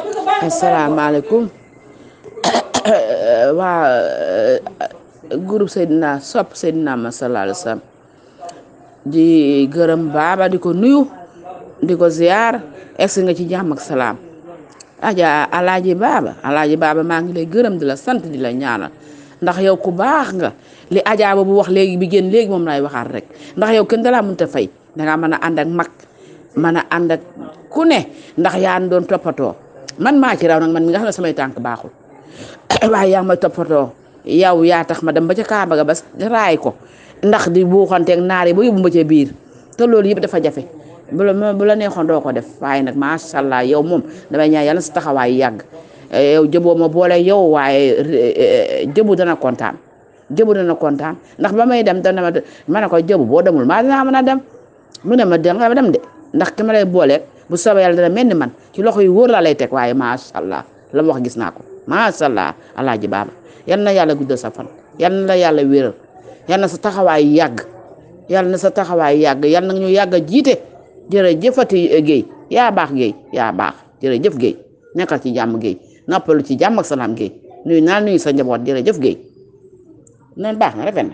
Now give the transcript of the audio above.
asalaamaaleykum waa groupe Seydina sopp Seydina ma sallallahu alayhi wa sallam di gërëm baaba di ko nuyu di ko ziar egsi nga ci jàmm ak salaam aja alaaji baaba alaaji baaba maa ngi lay gërëm di la sant di la ñaanal ndax yow ku baax nga li ajaaba bu wax léegi bi génn léegi moom lay waxaat rek ndax yow kenn dalaa mënta fay dangaa mën a ànd ak mag mën a ànd ak ku ne ndax yaa doon toppatoo man maa ci raw nag man mi nga xam ne samay tànk baaxul waaye yaa may toppatoo yow yaa tax ma dem ba ca Kaaba ga ba raay ko ndax di buuxanteeg naar yi ba yóbbu ma ca biir te loolu yëpp dafa jafe bu la bu la neexoon doo ko def waaye nag macha allah yow moom damay ñaan yàlla sa taxawaay yàgg yow jëboo ma boole yow waaye jëbu dana kontaan jëbu dana kontaan ndax ba may dem dana ma ma ne ko jëbu boo demul maa dinaa mën a dem mu ne ma danga dem de ndax ki ma lay booleeg bu soobee yàlla dana mel ni man ci loxo yu wóor laa lay teg waaye macha allah la ma wax gis naa ko macha allah alaaji baaba yal na yàlla guddal sa fan yal na la yàlla wéral yal na sa taxawaay yàgg yal na sa taxawaay yàgg yal na ñu yàgg a jiite jërëjëfati Guèye yaa baax Guèye yaa baax jërëjëf Guèye nekkal ci jàmm Guèye noppalu ci jàmm ak salaam Guèye nuyu naa nuyu sa njaboot jërëjëf Guèye noonu baax na rafet na